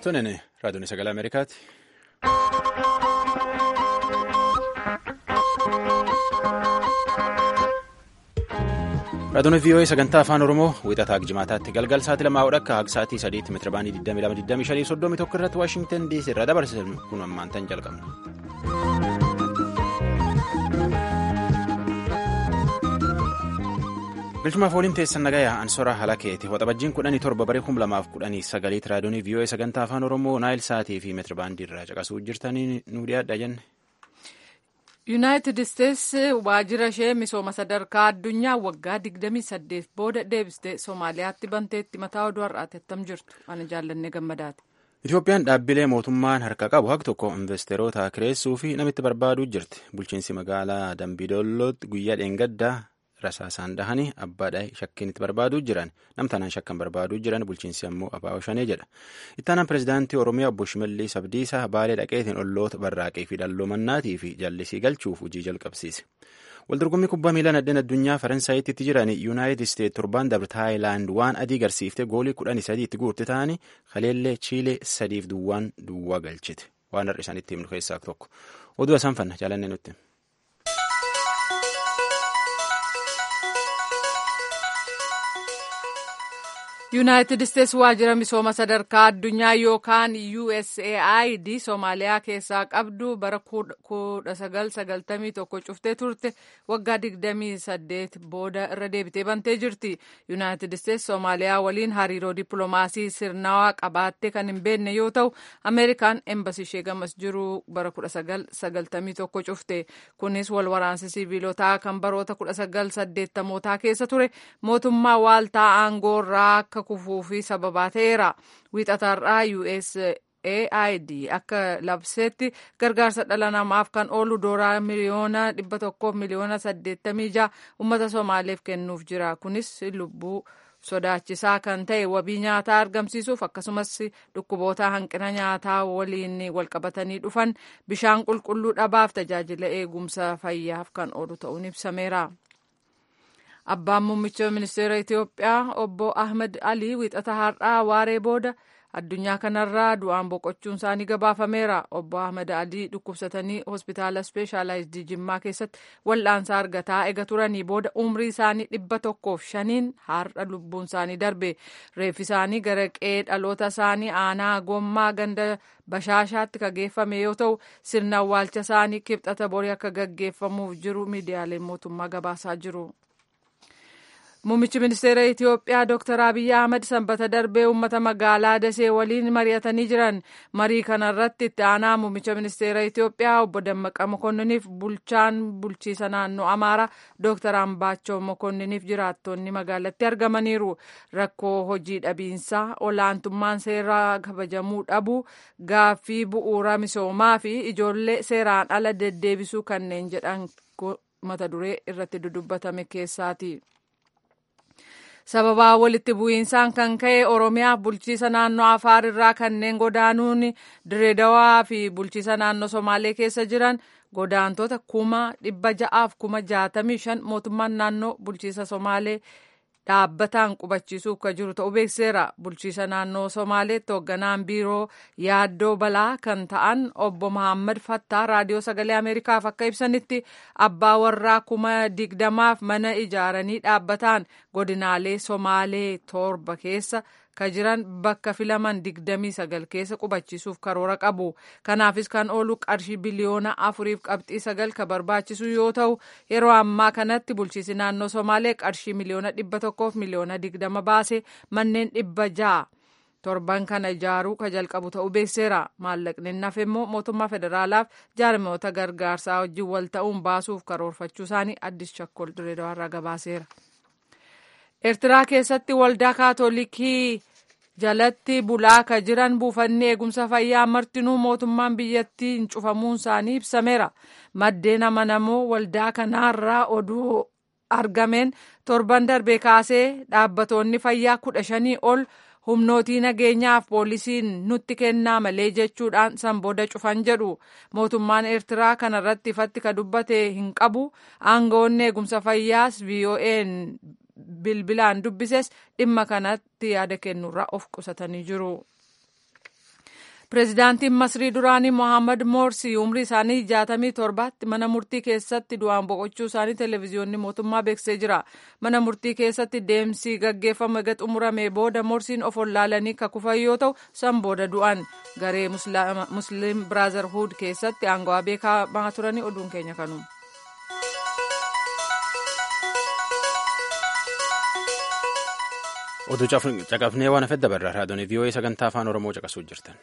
Tunin raadiyoon sagalee Ameerikaati. Raadiyoon VOA sagantaa afaan Oromoo wiixataa jimaataatti galgal sa'aatii lamaa hodha akka sa'aatii sadiitti meetira baanii 22,25 irratti Waashingtan DC irraa dabarsan kun ammaan tan jalqabna. Bilchumaaf waliin teessan nagayaa Ansoraa Halakeeti. Waxabajjiin kudhanii torba baree kum lamaaf kudhanii sagaliitti raadiyoon VOA sagantaa afaan Oromoo Naayil Saatii fi meetira baandii irraa caqasuu jirtanii nu dhiyaadha jenne. yuunaayitid isteetsi waajjira ishee misooma sadarkaa addunyaa waggaa 28 booda deebistee soomaaliyaatti banteetti mataa oduu har'aati attam jirtu ana jaallannee gammadaati. Itoophiyaan dhaabbilee mootummaan harka qabu haq tokko investeeroota kireessuu fi namitti barbaaduu jirti. Bulchiinsi magaalaa Dambidollootti guyyaa dheengaddaa rasaasaan dhahanii abbaadhaa shakkiin itti barbaaduu jiran namtanaan shakkan barbaaduu jiran bulchiinsi ammoo abaa'oo shanee jedha. Ittaanaan pirezidaantii Oromiyaa obbo Shimallis Abdiisaa baalee dhaqeetiin olloota barraaqee fi dhalloomannaatii fi jallisii galchuuf hojii jalqabsiise. Waldorgommii kubbaa miilaa nadeen addunyaa Faransaayittii jiran Yuunaayitid Isteet torbaan dabre Taayilaand waan adii garsiifte goolii kudhanii sadiitti guurte ta'anii kaleellee Chiilee sadiif duwwaan duwwaa galchite. Waan har'a isaanitti himnu keessaa tokko. Oduu isaan fanna jaalannee nutti. yuunaayitid isteetsi waajjira misooma sadarkaa addunyaa yookaan usaid soomaaliyaa keessaa qabdu bara 1991 cuftee turte waggaa 28 booda irra deebitee bantee jirti yuunaayitid isteetsi soomaaliyaa waliin hariiroo dippiloomaasii sirnawaa qabaattee kan hin beekne yoo ta'u ameerikaan embasi ishee gamas jiru bara 1991 cufte kunis wal waraansa siviilotaa kan baroota 1980mootaa keessa ture mootummaa waaltaa aangoorraa akka kufuu fi sababaa ta'eera wiixataarraa USAID akka labseetti gargaarsa dhala namaaf kan oolu doolar miliyoona dhibba tokkoof miliyoona saddeettamii ja'a uummata Somaaleef kennuuf jira kunis lubbuu sodaachisaa kan ta'e wabii nyaataa argamsiisuuf akkasumas dhukkuboota hanqina nyaataa waliin walqabatanii dhufan bishaan qulqulluu dhabaaf tajaajila eegumsa fayyaaf kan oolu ta'uun ibsameera. Abbaan muummicha ministeera Itoophiyaa obbo Ahmed Alii wiixata har'aa waaree booda addunyaa kanarraa du'aan boqochuun isaanii gabaafameera. Obbo Ahmed Alii dhukkubsatanii hospitaala ispeeshaalaayizidii Jimmaa keessatti wal'aansa argataa ega turanii booda umrii isaanii dhibba tokkoof shaniin har'a lubbuun isaanii darbe. Reeffi isaanii gara qe'ee dhaloota isaanii aanaa gommaa ganda bashaashaatti kan geeffame yoo ta'u sirna awwaalcha isaanii kibxata borii akka gaggeeffamuuf jiru miidiyaaleen mootummaa gabaasaa jiru. Muummichi ministeera Itoophiyaa Dr. Abiyyi Ahmad sanbata darbee uummata magaalaa Dasee waliin mari'atanii jiran. Marii kanarratti itti aanaa muummicha ministeera Itoophiyaa obbo Dammaqa Mokonniniif bulchaan bulchiisa naannoo Amaaraa Dr. Ambaachoo Mokonniniif jiraattonni magaalatti argamaniiru. Rakkoo hojii dhabiinsaa, olaantummaan seeraa kabajamuu dhabuu, gaaffii bu'uura misoomaa fi ijoollee seeraan ala deddeebisuu kanneen jedhan mata duree irratti dudubbatame keessaati. sababaa walitti bu'iinsaan kan ka'e oromiyaa bulchiisa naannoo afaar irraa kanneen godaanuun direedawaa fi bulchiisa naannoo somaalee keessa jiran godaantota kuma dhibba ja'aaf kuma jaatamii shan mootummaan naannoo bulchiisa somaalee dhaabbataan qubachiisuuf kan jiru ta'uu beekseera bulchiisa naannoo somaaleetti hoogganaan biiroo yaaddoo balaa kan ta'an obbo Mahammad Fattaa raadiyoo sagalee ameerikaaf akka ibsanitti abbaa warraa kuma digdamaaf mana ijaaranii dhaabbataan godinaalee somaalee torba keessa kan jiran bakka filaman digdamii sagal keessa qubachiisuuf karoora qabu kanaafis kan oolu qarshii biliyoona afuriif qabxii sagal kan barbaachisu yoo ta'u yeroo ammaa kanatti bulchiisi naannoo somaalee qarshii miliyoona dhibba tokkoof miliyoona digdama baase manneen dhibba ja'a torban kana ijaaruu ka jalqabu ta'uu beekseera maallaqni nafe immoo mootummaa federaalaaf jaarmoota gargaarsaa wajjin wal ta'uun baasuuf karoorfachuu isaanii addis chakkol direedawaarraa gabaaseera. Eertiraa keessatti waldaa kaatolikii jalatti bulaa ka jiran buufanni eegumsa fayyaa martinuu mootummaan biyyattiin cufamuun isaanii ibsameera. Maddeen amanamoo waldaa kanaarraa oduu argameen torban darbee kaasee dhaabbatoonni fayyaa kudha shanii ol humnootii nageenyaaf poolisiin nutti kennaa malee jechuudhaan san booda cufan jedhu mootummaan eertiraa kanarratti ifatti ka dubbate hin qabu aangawoonni eegumsa fayyaas VOA'n bilbilaan dubbises dhimma kanatti yaada kennurraa of qusatanii jiru. Pireezidaantiin Masrii duraanii Mohaammed Morsi umrii isaanii jaatamii torbaatti mana murtii keessatti du'aan boqochuu isaanii televezyiyoonni mootummaa beeksisee jira. Mana murtii keessatti deemsi gaggeeffame eega xumuramee booda Morsiin of wallaalanii kakufan yoo ta'u san booda du'an garee Musliim Biraazarhuud keessatti aangawaa beekamaa turanii oduun keenya kanuma. Oduu caqafnee waan hafe dabarra raadiyoon vii'oo'ee sagantaa afaan oromoo caqasuu jirtan.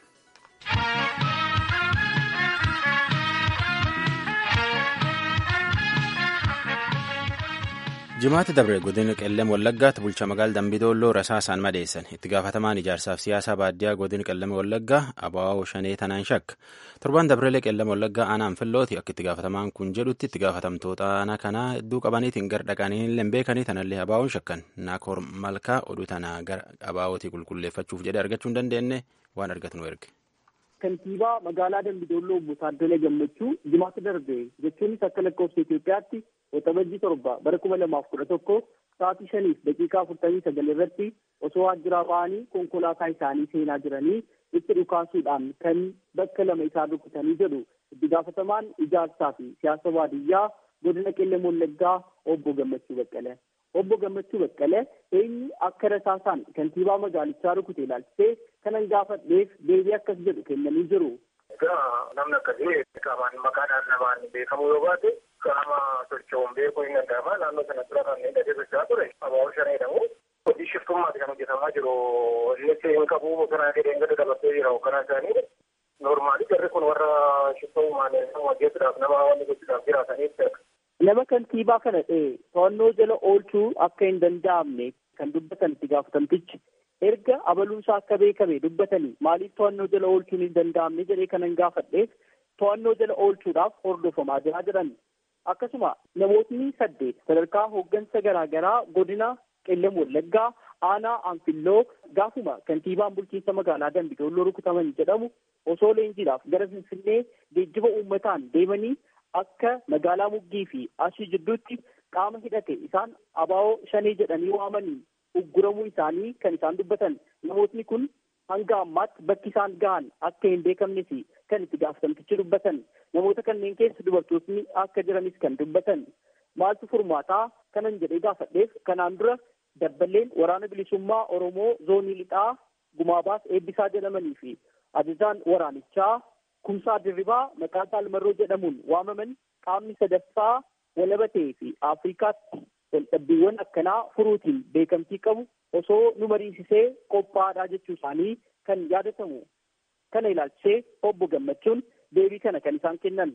jimaatti dabre godina qellem wallaggaatti bulcha magaala dambidolloo rasaasaan madeessan itti gaafatamaan ijaarsaaf siyaasaa baadiyyaa godina qellem wallaggaa abaawoo shanee tanaan shakka torban dabreelee qellem wallaggaa aanaan fillooti akka itti gaafatamaan kun jedhutti itti gaafatamtoota aanaa kanaa hedduu qabaniitiin gar dhaqanii illee beekanii tanallee abaawoon shakkan naakoor malkaa oduu tanaa gara abaawootii qulqulleeffachuuf jedhe argachuu hin dandeenye waan argatu nu erge. Kantiibaa magaalaa Dambidolloo obbo Taaddala Gammachuu jimaatti darbe jechuunis akka lakkoofsa Itoophiyaatti waxabajjii torba bara kuma lamaaf kudha tokko sa'aatii shaniif daqiiqaa afurtamii sagal irratti osoo waajjiraa ba'anii konkolaataa isaanii seenaa jiranii itti dhukaasuudhaan kan bakka lama isaa rukutanii jedhu itti gaafatamaan ijaarsaa fi siyaasa baadiyyaa godina qellem wallaggaa obbo Gammachuu Baqqalee. Obbo Gammachuu Baqqalee eenyu akka rasaasaan kantiibaa magaalichaa rukute ilaalchisee kanan gaafadheef deebii akkas jedhu kennanii jiru. Egaa namni akkasii qaamaan maqaadhaan namaan beekamu yoo baate qaama socho'uun beekuu hin danda'ama. Naannoo sana dura kan inni gadi socho'aa ture abaaboo shan jedhamu. Hojii shiftummaati kan hojjetamaa jiru. Innis hin qabu bosonaa gadi hin gadi dabarsee jira hoogganaa isaanii. Noormaali jarri kun warra shiftummaan hojjetuudhaaf nama wanni gochuudhaaf jiraataniif Nama kantiibaa kana ta'e to'annoo jala oolchuu akka hin danda'amne kan dubbatan itti gaafatamtichi erga abaluusaa akka beekame dubbatanii maaliif to'annoo jala oolchuun hin danda'amne jedhee kanan gaafadheef to'annoo jala oolchuudhaaf hordofamaa jiraa jiran. Akkasuma namootni saddeet sadarkaa hooggansa garaagaraa godina qellem wallaggaa aanaa anfilloo gaafuma kantiibaan bulchiinsa magaalaa dambidolloo rukutaman jedhamu osoo leenjiidhaaf gara finfinnee geejjiba uummataan deemanii akka magaalaa muggii fi ashii jidduutti qaama hidhate isaan abaa'oo shanii jedhanii waamanii ugguramuu isaanii kan isaan dubbatan namootni kun hanga ammaatti bakki isaan gahan akka hin beekamnes kan itti gaafatamtichi dubbatan namoota kanneen keessa dubartootni akka jiranis kan dubbatan maaltu furmaataa kanan jedhee gaafadheef kanaan dura dabballeen waraana bilisummaa oromoo zoonii lixaa gumaabaas eebbisaa jedhamanii fi ajajaan waraanichaa kumsaa dirribaa maqaa saalmarroo jedhamuun waamaman qaamni sadaffaa walabatee fi afrikaatti waldhabbiiwwan akkanaa furuutiin beekamtii qabu osoo nu mariisisee qophaa'aadhaa jechuu isaanii kan yaadatamu kana ilaalchisee obbo gammachuun deebii kana kan isaan kennan.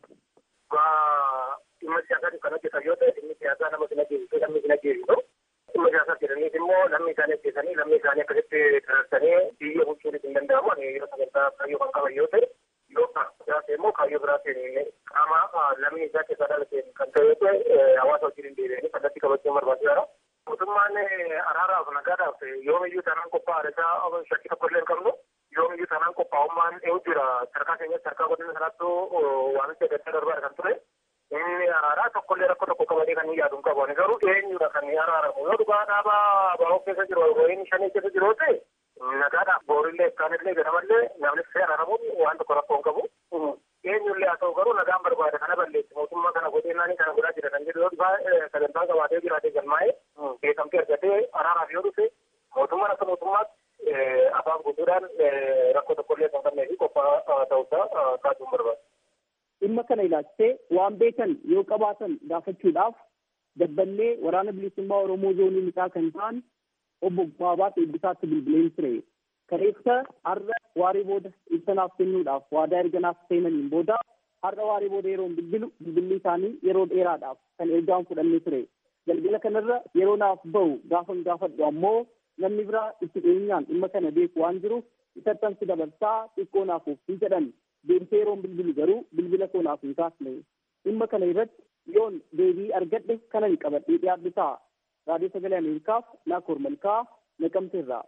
Dhimma siyaasaa kan hojjetan yoo ta'e dhimmi siyaasaa nama sin ajjeesisu namni sin ajjeesisu. Dhimma siyaasaa jedhaniif immoo lammii isaanii ajjeesanii lammii isaanii akkasitti dararsanii biyya bulchuunis hin danda'amu. Ani yeroo sagantaa kaayyoo kan qaban yoo ta'e yoo biraate immoo kaayyoo biraatiin qaama lammii isaa keessaa dhalateen kan ta'e yoo ta'e hawaasa wajjin hin deebi'anii kallattii qabachuun barbaachisaadha. Mootummaan araaraaf nagaadhaaf yoomiyyuu taanaan qophaa'aadha isaa shakkii tokko illee hin qabnu. Yoomiyyuu taanaan qophaa'ummaan eewu jira. Sarkaa keenyatti sarkaa godina sanaattuu waamicha gaddaa darbaa kan ture. Inni araaraa tokkollee rakkoo tokko qabatee kan hin yaadu hin qabu. Ani garuu eenyudha kan araaramu. Yoo dhugaa dhaabaa baroo keessa jiru, royin shanii keessa jiru ta'e nagaadhaaf boorillee akkaanillee ganamallee namni fee araaramuun waan tokko rakkoo hin qabu. Eenyullee haa ta'u garuu nagaan barbaada kana balleessi mootummaa kana godheennaanii kana godhaa jira kan jedhu yoo dhufaa sagantaa qabaatee jiraatee galmaa'ee beekamtii argatee araaraaf yoo dhufe mootummaan akka mootummaatti afaan guutuudhaan rakkoo tokkollee kan qabnee fi qophaa ta'uusaa kaasuun barbaada. Dhimma kana ilaalchisee waan beekan yoo qabaatan gaafachuudhaaf dabballee waraana bilisummaa Oromoo zoonii lixaa kan ta'an obbo Baabaat Eebbisaatti bilbileen ture. Kaleessa har'a waaree booda ibsanaaf kennuudhaaf waadaa erganaaf seenaniin booda har'a waaree booda yeroo bilbilu bilbilli isaanii yeroo dheeraadhaaf kan ergaan fudhannee ture. Galgala kanarra yeroo naaf bahu gaafan gaafadhu ammoo namni biraa itti dhiyeenyaan dhimma kana beeku waan jiruuf isattan si dabarsaa xiqqoo naaf ofii jedhan deebisee yeroon bilbilu garuu bilbila koo naaf hin kaasne. Dhimma kana irratti yoon deebii argadhe kanan qabadhee dhiyaadhu ta'a. Raadiyoo Sagalee Ameerikaaf Naakoor Malkaa Naqamteerraa.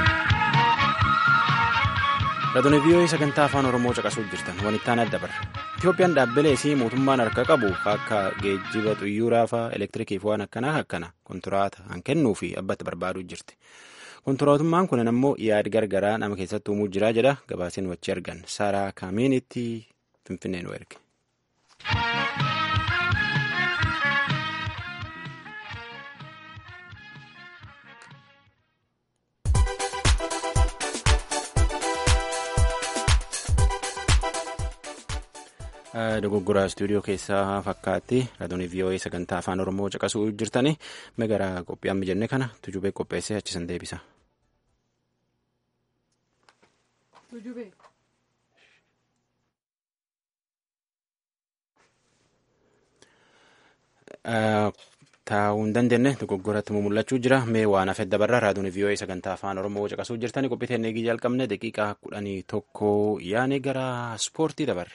Raadiyoo vii'oo'ee sagantaa afaan Oromoo caqasuu jirtan wanittaan adda barra. Itoophiyaan dhaabbilee isii mootummaan harka qabu akka geejjiba xuyyuuraa fa'aa elektiriikii fi waan akkanaa akkana kontiraata han kennuu fi abbatti barbaaduu jirti. Kontiraatummaan kun ammoo yaadi gargaraa nama keessatti uumuu jira jedha gabaaseen wachii argan Saaraa Kaamiinitti Finfinnee nu erge. dogoggoraa istuudiyoo keessaa fakkaatti raadiyoo vii'oo'ee sagantaa afaan oromoo caqasuu jirtanii gara qophii amma jenne kana tujubee qopheessee achisan deebisa. taa'uu hin dandeenye dogoggoratti mul'achuu jira mee waan hafe dabarra raadiyoo vii'oo'ee sagantaa afaan oromoo caqasuu jirtanii qophii teennee jalqabne daqiiqaa kudhanii tokko yaane gara ispoortii dabarra.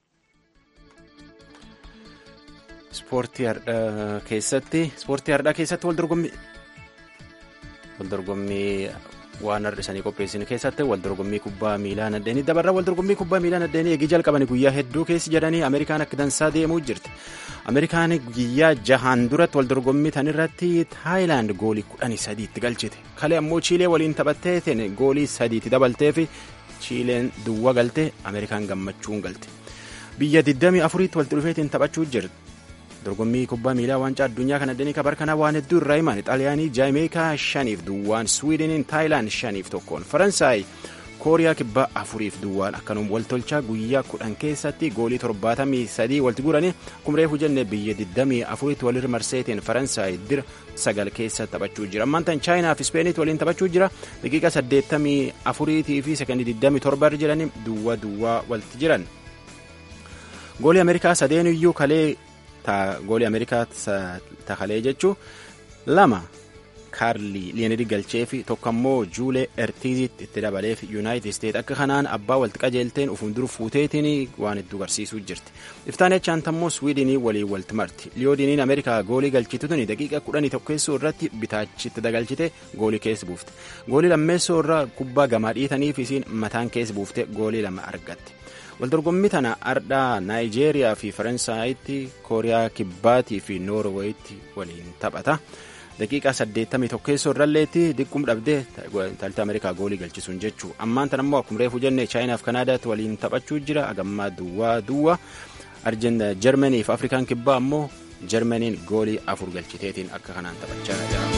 Ispoortii har'aa keessatti ispoortii har'aa keessatti waldorgommii waldorgommii waan har'isanii qopheessin keessatti waldorgommii kubbaa miilaa nadheenii dabarra waldorgommii kubbaa miilaa nadheenii eegii jalqabanii guyyaa hedduu keessi jedhanii Ameerikaan akka dansaa deemuu jirti. Ameerikaan guyyaa jahaan duratti waldorgommii tanirratti Taayilaand goolii kudhanii sadiitti galchite. Kalee ammoo Chiilee waliin taphattee goolii sadiitti dabaltee fi Chiileen duwwaa galte Ameerikaan gammachuun galte. Biyya 24tti walitti dhufeetiin taphachuu jirti. dorgommii kubbaa miilaa waancaa addunyaa kan addanii kabar kanaa waan hedduu irraa himan xaaliyaanii jaameekaa shaniif duwwaan swiidiniin taayilaand shaniif tokkoon faransaay kooriyaa kibbaa afuriif duwwaan akkanuma waltolchaa guyyaa kudhan keessatti goolii torbaatamii sadii walitti guuranii kumree hujannee biyya digdamii afuritti walirra marseetiin faransaay dira sagal keessa taphachuu jira ammaan tan chaayinaa fi ispeeniitti waliin taphachuu jira daqiiqa saddeettamii afuriitii fi sekondii digdamii torba irra jiranii duwwaa duwwaa walitti jiran goolii ameerikaa sadeen iyyuu kalee goolii ameerikaa takalee jechuun lama kaarlii liyenidii galchee fi tokko ammoo juulee ertiizitti itti dabaleef yuunaayitid isteet akka kanaan abbaa walitti qajeelteen ufuun dur fuuteetiin waan hedduu garsiisuu jirti iftaan echaan ammoo swiidinii waliin walitti marti liyoodiniin ameerikaa goolii galchitutuni daqiiqa kudhanii tokkeessoo irratti bitaachitti dagalchite goolii keessa buufte goolii lammeessoo irraa kubbaa gamaa dhiitaniif isiin mataan keessa buufte goolii lama argatte. waldorgommii tana ardhaa naayijeeriyaa fi faransaayitti kooriyaa kibbaatii fi noorweeyitti waliin taphata daqiiqaa 81 keessoo irralleetti diqqum dhabdee taalta ameerikaa goolii galchisuun jechuu ammaan tan ammoo akkuma reefu jenne chaayinaaf kanaadaatti waliin taphachuu jira agammaa duwwaa duwwa jarmanii fi afrikaan kibbaa ammoo jarmaniin goolii afur galchiteetiin akka kanaan taphachaa jira.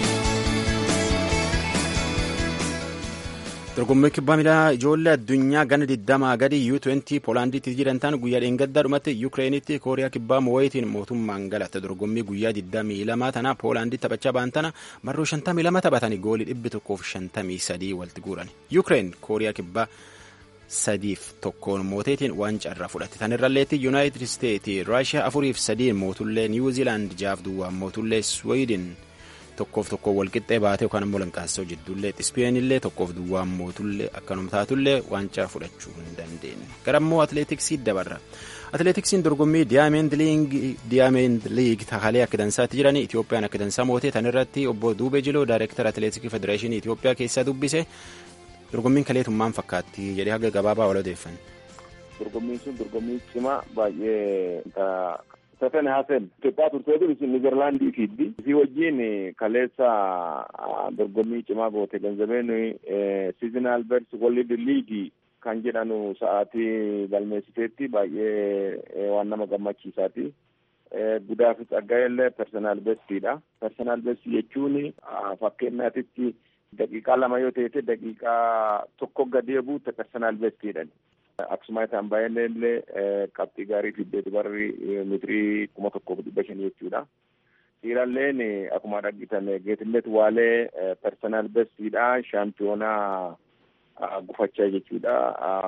dorgommii kubbaa miilaa ijoollee addunyaa gana 20 gadi U20 Poolaandiitti jiran ta'an guyyaa dheengaddaa dhumatti Yukireenitti Kooriyaa kibbaa moo'eetiin mootummaan galatte dorgommii guyyaa 22 tana Poolaandii taphachaa ba'an tana marroo 52 taphatanii goolii 153 walitti guuran. Yukireen Kooriyaa kibbaa sadiif tokkoon mooteetiin waancaa irraa fudhatte tanirralleetti Yuunaayitid Isteetii Raashiyaa afuriif sadiin mootullee Niwuziilaand jaaf duwwaan mootullee Swiidin. tokkoof tokko walqixxee baatee yookaan immoo lanqaassoo jidduullee ispeenillee tokkoof duwwaan mootullee akkanuma taatullee waancaa fudhachuu hin dandeenye gara immoo atileetiksii dabarra atileetiksiin dorgommii diyaamend liig takalee akka dansaatti jiranii itiyoophiyaan akka dansaa mootee tanirratti obbo duubee jiloo daayirektara atileetiksii federeeshinii itiyoophiyaa keessaa dubbise dorgommiin kaleetummaan fakkaatti jedhee haga gabaabaa wal odeeffanne. dorgommiin sun dorgommii cimaa baay'ee Safen Hasen Itoophiyaa turteetu isin Niizerlaandii fiiddi. Isii wajjin kaleessa dorgommii cimaa goote ganzabeen Siizinaal Bers World Liigii kan jedhanu sa'aatii galmeessiteetti baay'ee waan nama gammachiisaati. Gudaa fi Tsaggaa'ellee personaal bestiidha. Personaal besti jechuun fakkeenyaatitti daqiiqaa lama yoo ta'e daqiiqaa tokko gadi buute personaal bestiidha. Akkasuma isaan baay'een illee qabxii gaarii fiddee dubarri mitirii kuma tokkoof dhibba shanii jechuudha. Dhiiralleen akkuma dhaggitan Geetinet Waalee personaal bestiidha. Shaampiyoonaa gufachaa jechuudha.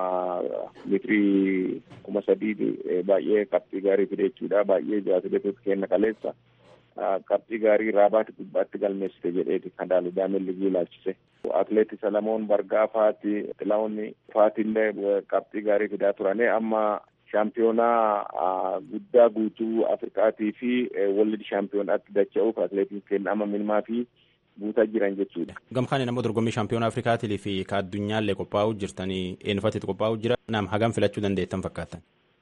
Mitirii kuma sadii baay'ee qabxii gaarii fide jechuudha. Baay'ee atileetota kenna kaleessa. Qabxii gaarii raabaati gubbaatti galmeessite jedheeti kan daalu daameen ligii ilaalchise. Atileetii Salamoon Bargaa faati Xilaawun faatillee qabxii gaarii fidaa turane amma shaampiyoonaa guddaa guutuu Afrikaatii fi walli shaampiyoonatti dacha'uuf atileetiin kenna amma minimaa fi guutaa jiran jechuudha. Gamkaan immoo dorgommii shaampiyoonaa Afrikaatii fi ka addunyaallee qophaa'uu jirtanii eenyufaatti qophaa'uu jira. Naam hagam filachuu dandeettan fakkaatan.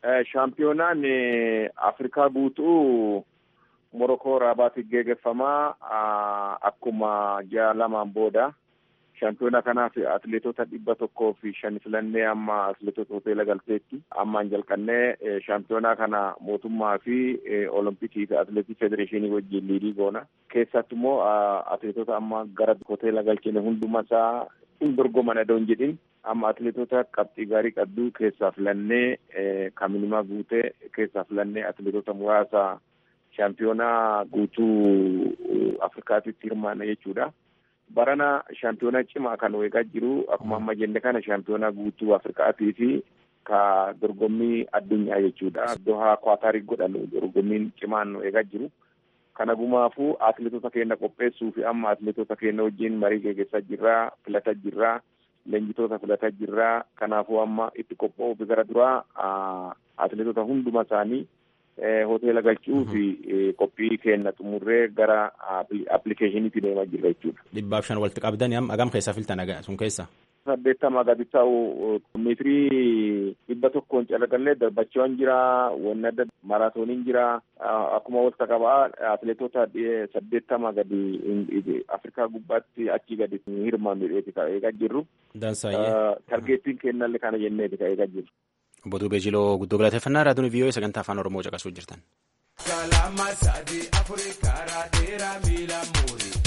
Shaampiyoonaan Afrikaa guutuu Morokoo Raabaatti geggeeffamaa akkuma ji'a lamaan booda. Shaampiyoona kanaaf atileetota dhibba tokkoo fi shan filannee amma atileetota hoteela galteetti ammaan jalqannee shaampiyoonaa kana mootummaa fi olompikii fi atileetii federeeshinii wajjin liidii goona. Keessatti immoo atileetota amma gara hoteela galchine hunduma isaa hin dorgoman adoon jedhin amma atileetota qabxii gaarii qabduu keessaa filannee kaminimaa guutee keessaa filannee atileetota muraasa shaampiyoonaa guutuu Afrikaatitti hirmaanna jechuudha. Barana shaampiyoonaa cimaa kan eegaa jiru akkuma amma jenne kana shaampiyoonaa guutuu Afrikaatii fi ka dorgommii addunyaa jechuudha. Dohaa Kwaataarii godhamu dorgommiin cimaan nu eegaa jiru. Kana gumaafuu atileetota keenya qopheessuu fi amma atileetota keenya wajjin marii gaggeessaa jirraa, filataa jirraa, leenjitoota filataa jirraa. Kanaafuu amma itti qophaa'uuf gara duraa atileetota hunduma isaanii hoteela galchuu fi qophii keenya xumurree gara appilikeeshiniitti deemaa jirra jechuudha. Dhibbaaf shan walitti qabdanii amma agam keessaa filtan sun keessa? saddeettama gadi ta'u meetirii dhibba tokkoon calaqqallee darbachiiwwan jira wanni adda maraatooniin jira akkuma walitti qabaa atileetota saddeettama gadi afrikaa gubbaatti achi gadi hirmaannu ka eegaa jirru. Targeettiin kennallee kana jenneeti ka eegaa jirru. Obbo Duubee Jiloo guddoo galateeffannaa raadiyoon viiyoo sagantaa afaan Oromoo caqasuu jirtan. Kalama sadii afurii karaa dheeraa miila muurii.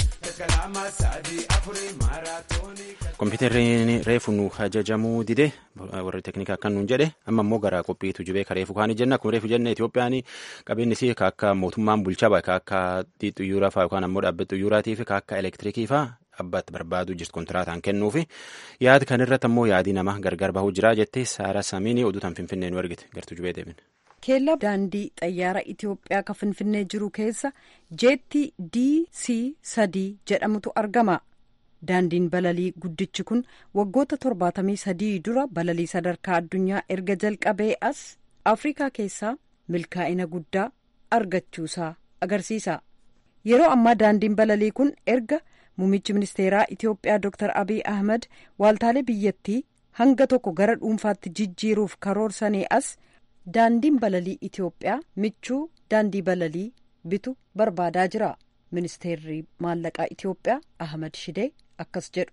Kompiitarri reefu nu ajajamuu dide warri teeknikaa akkan nuun jedhe amma immoo gara qophiitu jibee ka reefu kaanii jenna akkuma reefu jenne Itoophiyaan qabeenyi isii ka akka mootummaan bulchaa ka akka xiyyuuraa fa'aa yookaan ammoo dhaabbatni xiyyuuraatii fi ka akka elektiriikii fa'aa abbaatti barbaaduu jirtu kontiraataan kennuu fi yaada kan irratti ammoo yaadii nama gargar bahuu jira jettee Saara Samiinii oduu tan Finfinnee nu ergite gartuu jibee deebine. keellaa daandii xayyaara Itoophiyaa kan Finfinnee jiru keessa jeetti DC sadii jedhamutu argama. Daandiin balalii guddichi kun waggoota torbaatamii sadii dura balalii sadarkaa addunyaa erga jalqabee as Afrikaa keessaa milkaa'ina guddaa argachuusaa agarsiisa. Yeroo ammaa daandiin balalii kun erga muummichi ministeeraa Itoophiyaa Dr. Abiy Ahmed waaltaalee biyyattii hanga tokko gara dhuunfaatti jijjiiruuf karoorsanii as. daandiin balalii Itoophiyaa michuu daandii balalii bitu barbaadaa jira. Ministeerri maallaqaa Itoophiyaa Ahmad Shidee akkas jedhu.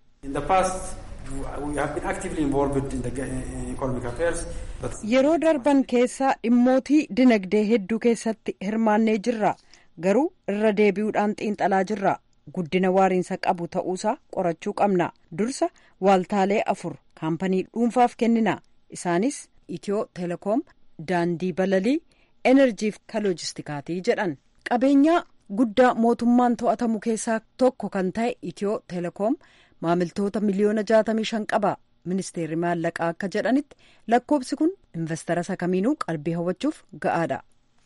Yeroo darban keessaa dhimmootii dinagdee hedduu keessatti hirmaannee jirra. Garuu irra deebi'uudhaan xiinxalaa jirra. Guddina waariinsa qabu ta'uusaa qorachuu qabna. Dursa waaltaalee afur kaampanii dhuunfaaf kennina. Isaanis Itiyoo Telekoom. daandii balalii enerjiif ka loojistikaatii jedhan qabeenyaa guddaa mootummaan to'atamu keessaa tokko kan ta'e itiyoo telekoom maamiltoota miliyoona jaatamii shan qaba ministeerri maallaqaa akka jedhanitti lakkoobsi kun investara isa kamiinuu qalbii hawwachuuf ga'aadha.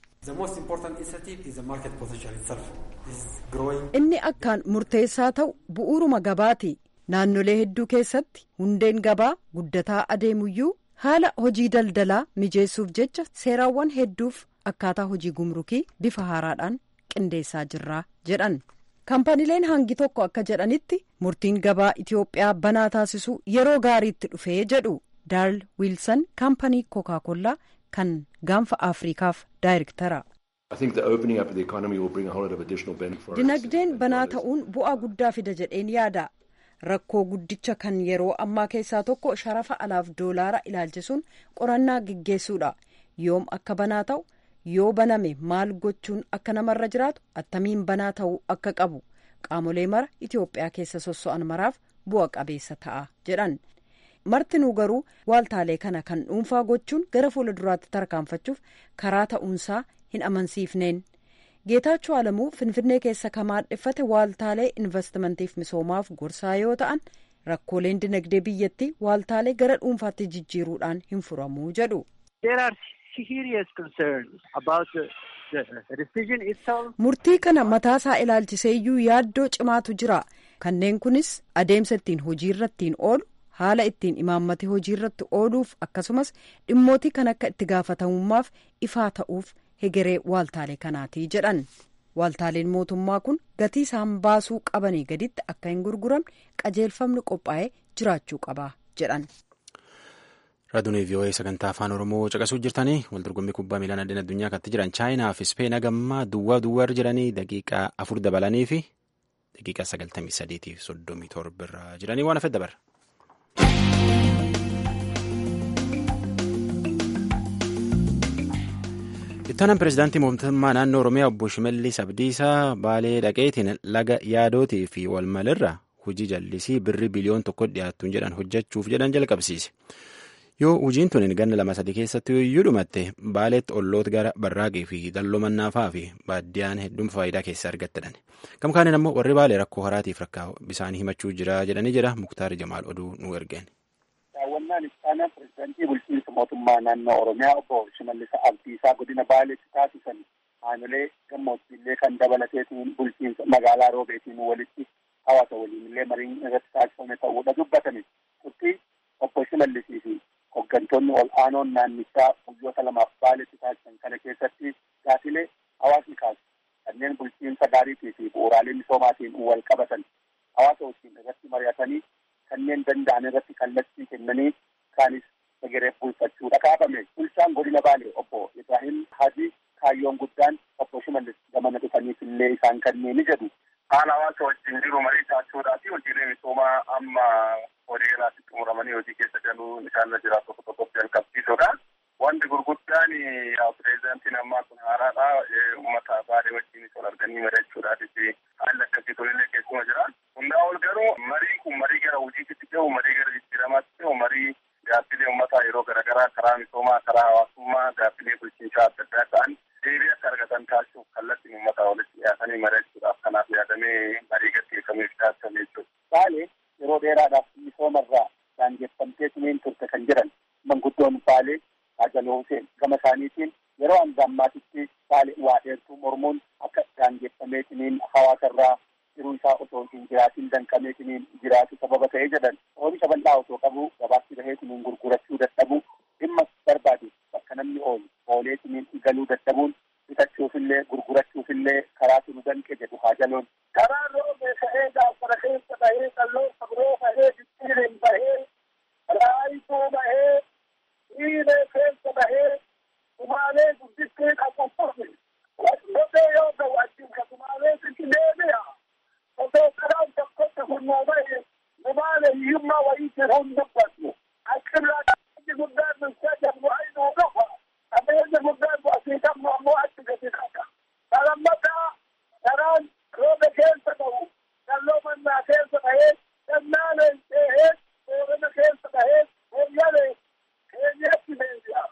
inni akkaan murteessaa ta'u bu'uuruma gabaati naannolee hedduu keessatti hundeen gabaa guddataa adeemuyyuu. haala hojii daldalaa mijeessuuf jecha seeraawwan hedduuf akkaataa hojii gumrukii bifa haaraadhaan qindeessaa jirra jedhan kaampaniileen hangi tokko akka jedhanitti murtiin gabaa itiyoophiyaa banaa taasisuu yeroo gaariitti dhufee jedhu daarl wiilsan kaampanii kookaa kan gaanfa afriikaaf daayirektara. dinagdeen banaa ta'uun bu'aa guddaa fida jedheen yaada. rakkoo guddicha kan yeroo ammaa keessaa tokko sharafa alaaf doolaara ilaalchisuun qorannaa geggeessuudha yoom akka banaa ta'u yoo baname maal gochuun akka namarra jiraatu attamiin banaa ta'uu akka qabu qaamolee mara itiyoophiyaa keessa sosso'an maraaf bu'a qabeessa ta'a jedhan martinuu garuu waaltaalee kana kan dhuunfaa gochuun gara fuula duraatti tarkaanfachuuf karaa ta'uunsaa hin amansiifneen. geetaachoo alamuu finfinnee keessa kan maadheffate waaltaalee investimantiif misoomaaf gorsaa yoo ta'an rakkooleen dinagdee biyyattii waaltaalee gara dhuunfaatti jijjiiruudhaan hin furamuu jedhu. murtii kana mataasaa ilaalchiseeyyuu yaaddoo cimaatu jira kanneen kunis adeemsa ittiin hojiirra ittiin oolu haala ittiin imaammate hojiirratti ooluuf akkasumas dhimmootii kan akka itti gaafatamummaaf ifaa ta'uuf. hegeree waaltaalee kanaatii jedhan waaltaaleen mootummaa kun gatii isaan baasuu qabanii gaditti akka hin gurguramne qajeelfamni qophaa'ee jiraachuu qaba jedhan. Raadiyoo VOA sagantaa afaan Oromoo caqasuu jirtanii waldorgommii kubbaa miilaa addeen addunyaa kanatti jiran chaayinaa fi Speen hagammaa duwwaa duwwaa jiranii daqiiqaa afur dabalanii fi daqiiqaa sagaltamii sadiitii fi soddomii torba irra jiranii waan hafee dabarra. Ittaanaan pireezidaantii mootummaa naannoo Oromiyaa obbo Shimallis Abdiisaa Baalee dhaqeetiin laga yaadootii fi walmalirra hojii jallisii birri biliyoon tokko dhiyaattuun jedhan hojjechuuf jedhan jalqabsiise. Yoo hojiin tun ganna lama sadii keessatti iyyuu dhumatte baaleetti olloota gara barraaqii fi dalloo mannaafaa fi baaddiyaan hedduun faayidaa keessaa argattedhan. Gama kaaniin ammoo warri baalee rakkoo haraatiif rakkaa bisaanii himachuu jira jedhanii jira Muktaar Jamaal oduu nu ergeen. daawwannaan ittaanaa pirezidaantii bulchiinsa mootummaa naannoo oromiyaa obbo Shimallis Abdiisaa godina Baaleetti taasisan aanolee gammoojjiillee kan dabalateetiin bulchiinsa magaalaa Roobeetiin walitti hawaasa waliinillee mariin irratti taasifame ta'uudha dubbatame. Turtii obbo Shimallisii fi hooggantoonni ol aanoon naannichaa guyyoota lamaaf Baaleetti taasisan kana keessatti gaafilee hawaasni kaasu kanneen bulchiinsa gaariitii fi bu'uuraalee misoomaatiin wal qabatan hawaasa wajjin irratti mari'atanii kanneen danda'an irratti kallattii kennanii kaanis egeree bulfachuudha kaafame. Bulchaan godina Baalee obbo Ibrahim Hadi kaayyoon guddaan obbo Shimallis gamana dhufaniif illee isaan kanneen ni jedhu. Haala hawaasa wajjin jiru marii taasisuudhaa fi hojiilee misoomaa amma horii galaatti xumuramanii hojii keessa galuun isaan jiraatu tokko tokkotti jalqabsiisuudha. Wanti gurguddaan pireezidaantiin ammaa kun haaraadha. Uummata Baalee wajjin wal arganii mari'achuudhaafis haalli akkasii tolillee keessuma jira. Hundaa ol garuu marii kun marii gara hojiitti ta'u, marii gara jijjiiramaatti ta'u, marii gaaffilee uummataa yeroo garaagaraa karaa misoomaa, karaa hawaasummaa, gaaffilee bulchiinsaa adda addaa ta'an deebii akka argatan taasisuuf kallattiin uummataa walitti dhiyaatanii mari'achuudhaaf kanaaf yaadamee marii gaggeeffameef taasifame jechuudha. Baalee yeroo dheeraadhaaf misoomarraa daangeffamteetiniin turte kan jedhan manguddoon Baalee Ajaloo Huseen gama isaaniitiin yeroo hanga ammaatitti Baalee waa dheertuu mormuun akka daangeffameetiniin hawaasarraa jiruu isaa otoo hin jiraatiin danqameetiniin jiraatu sababa ta'ee jedhan oomisha bal'aa otoo qabu gabaatti baheetiniin gurgurachuu dadhabu dhimma barbaadu bakka namni oolu ooleetiniin galuu dadhabuun bitachuufillee gurgurachuufillee karaa tunu danqe jedhu haajaloon. Karaa roobee ka'ee gaafara keessa bahee qalloo sabroo bahee jijjiireen bahee raayituu bahee dhiiree keessa bahee sumaalee guddistee qaqqabsiise. Lotee yoo ta'u achiin ka sumaalee sitti deebi'a. Osoo karaan tokkotti hunnoo bahe sumaalee hiyyummaa wayiitti hun dubbatu. Achirraa qabeenyi guddaan nuti jedhamu aynuu dhufa. Qabeenyi guddaan asii qabnu ammoo achi gadi dhaqa. Salammataa karaan roobe keessa ta'u dalloo mannaa keessa bahee gannaaleen ceehee boorana keessa bahee hooyyalee keenyatti deebi'a.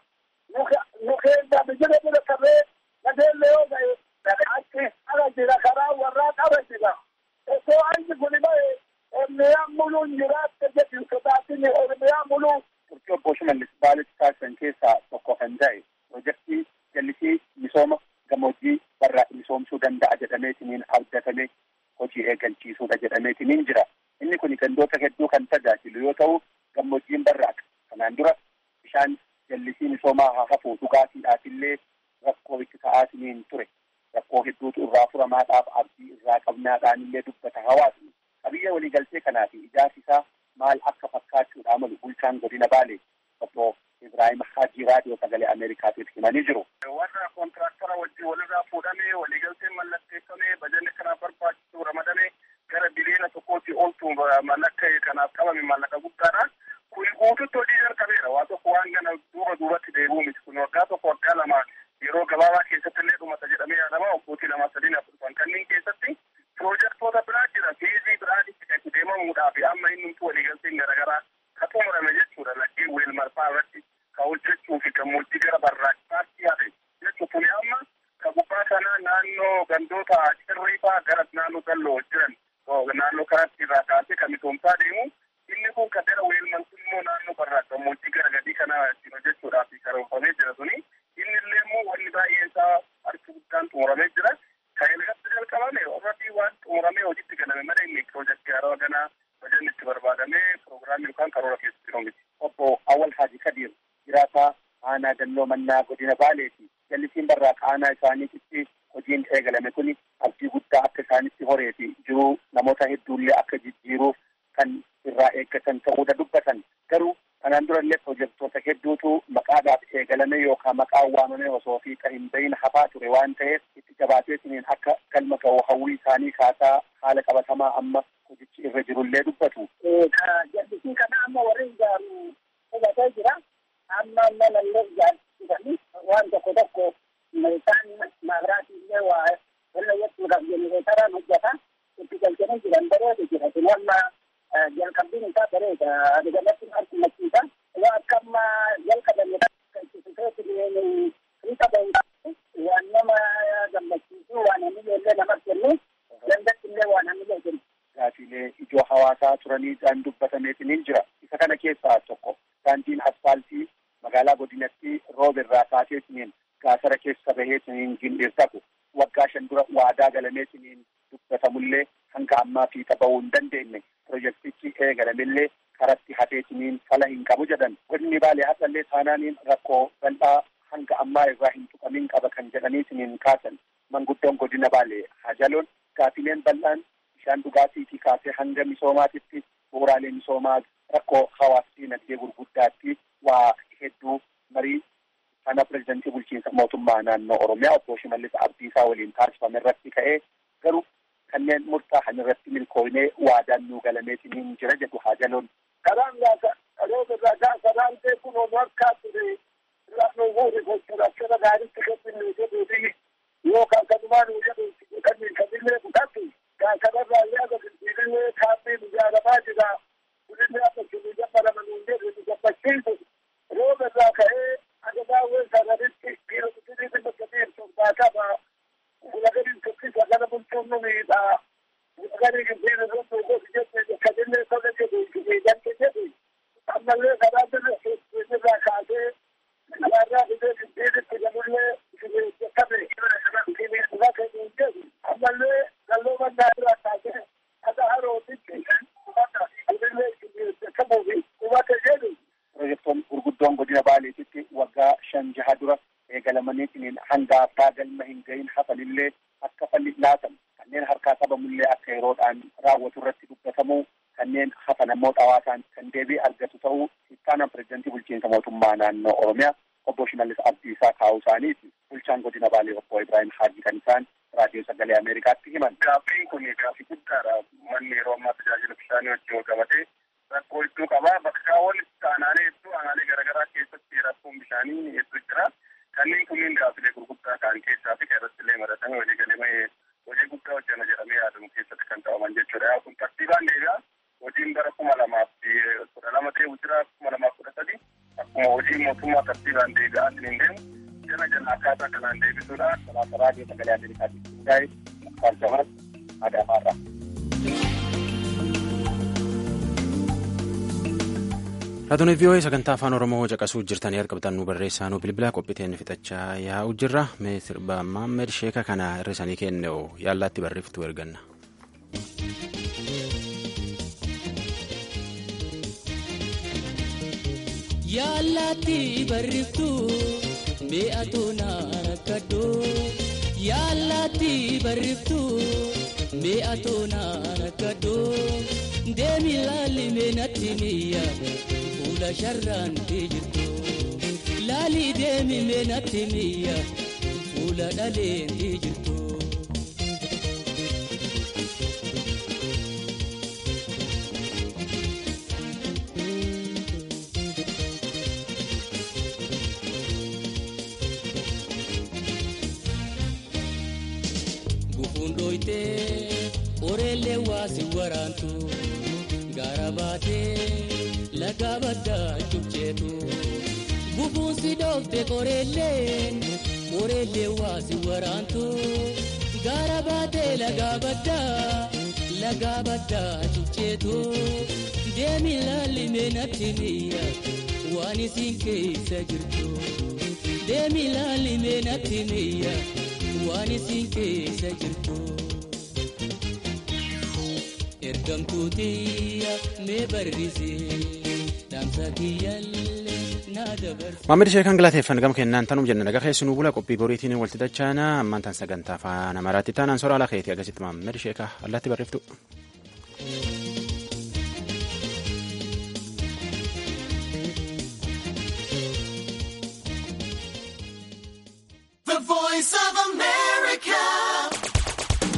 Nu keenya bijira bira qabee gadeelle yoo ta'e achi ala jira karaa warraa qaba jira. Osoo anyi kuni bahe Oromiyaan muluun jiraatte jedhu sodaatini Oromiyaan muluu. Turtii obbo Shimallis Baaleetti taasisan keessaa tokko kan ta'e piroojeektii jallisii misooma gammoojjii barraaqi misoomsuu danda'a jedhameetiniin abdatame hojii eegalchiisuudha jedhameetiniin jira. Inni kun gandoota hedduu kan tajaajilu yoo ta'u gammoojjiin barraaqa. Kanaan dura bishaan jallisii misoomaa haa hafu dhugaatiidhaaf illee rakkoo itti ta'aatiniin ture. Rakkoo hedduutu irraa furamaadhaaf abdii irraa qabnaadhaan illee dubbata hawaasni. Qabiyyee waliigaltee kanaa fi ijaarsi isaa maal akka fakkaachuudha malu bulchaan godina Baalee obbo Ibrahim Hajii raadiyoo sagalee Ameerikaatiif himanii jiru. Warra kontiraaktara wajjin walirraa fuudhamee waliigalteen mallatteeffamee bajanni kanaaf barbaachisu ramadamee gara biliyoona tokkootti oltu mallaqa kanaaf qabame mallaqa guddaadha. Kun guututti hojii jalqabeera. Waa tokko waan gana duuba duubatti deebi'u miti. Kun waggaa tokko waggaa lama yeroo gabaabaa keessatti illee dhumata jedhamee yaadama. Waggootii lama sadiin afurtan kanneen keessatti piroojeektoota biraa jira. Fiizii biraa itti deemamuudhaaf amma inni waliigalteen garaagaraa ka xumurame jechuudha. Laggeen weel marfaa irratti ka hojjechuu fi gammoojjii gara barraaqsaatti yaade jechuudha. Kuni amma ka gubbaa sanaa naannoo gandoota cirriifaa gara naannoo dalloo jiran naannoo kanatti irraa kaasee kan misoomsaa deemu inni kun kan gara weel marfaa immoo naannoo barraa gammoojjii gara gadii kana ittiin hojjechuudhaaf karoorfamee jira suni inni illee immoo wanni baay'een isaa harki guddaan xumuramee jira. Kan irratti jalqabame irratti waan xumuramee hojiitti galame malee inni piroojeektii haaraa ganaa bajanni itti barbaadamee piroogiraamii yookaan karoora keessatti jiru miti. Obbo Awwal Haaji Kadir jiraataa aanaa dalloo mannaa godina Baalee fi jallisiin barraaqa aanaa isaaniitti hojiin eegalame kun abdii guddaa akka isaanitti horee fi jiruu namoota hedduullee akka jijjiiruuf kan irraa eeggatan ta'uudha dubbatan garuu kanaan durallee piroojeektoota maqaadhaaf eegalame yookaan maqaan waamame osoo fiixa hin bahin hafaa ture waan ta'eef itti jabaateetiniin akka galma ga'u hawwii isaanii kaasaa haala qabatamaa amma hojichi irra jirullee dubbatu. Jallisii kana amma warri ijaaru hubatee jira. Amma amma lallee ijaarsisanii waan tokko tokko isaan maabiraatii illee waa walla jechuudhaaf jenereetaraan hojjeta. Itti galchanii jiran bareeda jira. Kun amma jalqabbiin isaa bareeda. Adigalatti harkumachiisa. Waa akka amma jalqabame itti fufeetiin fiixa bahu waan nama gammachiisu waan hamilee illee namatti kennu dandatti illee waan hamilee kennu. Gaafiilee ijoo hawaasaa turaniidhaan dubbatameetiin jira. Isa kana keessaa tokko daandiin asfaaltii magaalaa godinatti roobirraa kaaseetiniin gaasara keessa baheetiniin gindheessaku waggaa shan dura waadaa galameetiniin dubbatamullee hanga ammaa fiixa bahuu hin dandeenye pirojektichi eegalamillee karatti hafeetiniin fala hin qabu jedhan godinni baalee hasallee taanaaniin rakkoo bal'aa hanga ammaa irraa hin tuqamin qaba kan jedhaniitiniin kaasan manguddoon godina baalee hajaloon gaafileen bal'aan bishaan dhugaatiitii kaasee hanga misoomaatitti bu'uuraalee misoomaa rakkoo hawaasa dinagdee gurguddaatti waa hedduu marii kana pirezidantii bulchiinsa mootummaa naannoo oromiyaa obbo Shimallis Abdiisaa waliin taasifame irratti ka'ee garuu kanneen murtaa'an irratti milkooynee waadaan nuu galameetiniin jira jedhu haajaloon. Karaan nyaata dhaloota irraa gaafa raantee kun ol harkaa ture filannoo fuudhi gochuudha akkana gaariitti kenninuu jedhuu fi yookaan kanumaa nuu jedhu kanneen kamillee kutatti kanarraa yaada finfiilee kaabbiin ijaaramaa jira. Kuninni akka sinii gabbaraman hin jedhu nu gammachiisu. Rooba irraa ka'ee agadaawwan sananitti dhiira kutinii dhimma sadii torbaa qaba. Gulagariin tukkisa gara bulchuun nu miidhaa. Gulagarii gimbiin irratti gosi jette kadillee sana jedhu miidhamte jedhu. Ammallee karaa birra irraa kaasee karaarraa fidee gimbiinitti galullee jettame lafa hin jedhu. Ammallee galloo mannaa irraa kaasee akka harootitti kudillee jettamuufi qubate jedhu. Pirojektoon gurguddoon godina baaleetitti waggaa shan jaha dura eegalamaniitiin hanga abbaa galma hin gahin hafanillee akka falli laatan kanneen harkaa qabamullee akka yeroodhaan raawwatu irratti dubbatamu kanneen hafan ammoo xawaataan kan deebii argatu ta'uu ittaanaan pirezidantii bulchiinsa mootummaa naannoo oromiyaa obbo Shimallis Abdiisaa kaa'uu isaaniiti. Bulchaan godina baalee obbo Ibrahim Haajii kan isaan raadiyoo sagalee Ameerikaatti himan. Gaaffiin kun gaaffii guddaadha. Manni yeroo ammaa tajaajila bishaanii wajjin wal qabatee rakkoo hedduu qaba. Bakka walitti aanaalee hedduu aanaalee garaagaraa keessatti rakkoon bishaanii hedduu jira. Kanneen kunneen gaaffilee gurguddaa ta'an keessaa fi irratti illee maratamee walii galee hojii guddaa hojjana jedhamee yaadamu keessatti kan ta'aman jechuudha. Kun tartiibaan deebi'a. Hojiin bara kuma lamaaf kudha lama ta'e jira kuma lamaaf kudha sadi akkuma hojii mootummaa tartiibaan deebi'aa hin deemu. Jala jala akkaataa kanaan deebisuudha. Kanaaf raadiyoo sagalee Ameerikaatti hundaa'e Muktaar Adaamaarraa. Raadiyoo VOA sagantaa afaan Oromoo caqasuu jirtanii argamtan nu barreessaa nu bilbila qophiiteen fixachaa yaa'u jirra. Mee sirba Maammed Sheeka kana hir'isanii kenne yaallaatti barreeftu erganna. Yaallaatti barreeftu mi'atu na rakkadhu. Yaallaatti barreeftu mi'atu na rakkadhu. Deemi laalli meenatti mi'a fuula sharraan jirtu. Laalli deemi meenatti mi'a fuula dhaleen jirtu. Gufuundooyitee oreellee waasi waraantu gaara baatee laga baddaa cubceetu bubuunsi dhoofte qoreelleen oreellee waasi waraantu gaara baatee laga baddaa laga baddaa cubceetu deemi laalli meenatti mi'a waan isin keessa jirtu deemi laalli meenatti mi'a. waan isin keessa jirtu ergamtuutiya mee barrisee dhaamsa kiyyaallee na dabarse. Maammed Sheekan galateeffan gama kennaan tanuu jenna nagaa keessanuu bula qophii boriitiin walitti dachaana ammaan tan sagantaa afaan amaaraatti taanaan soraa ala keetii agasitti Maammed Sheeka allaatti barreeftu. America.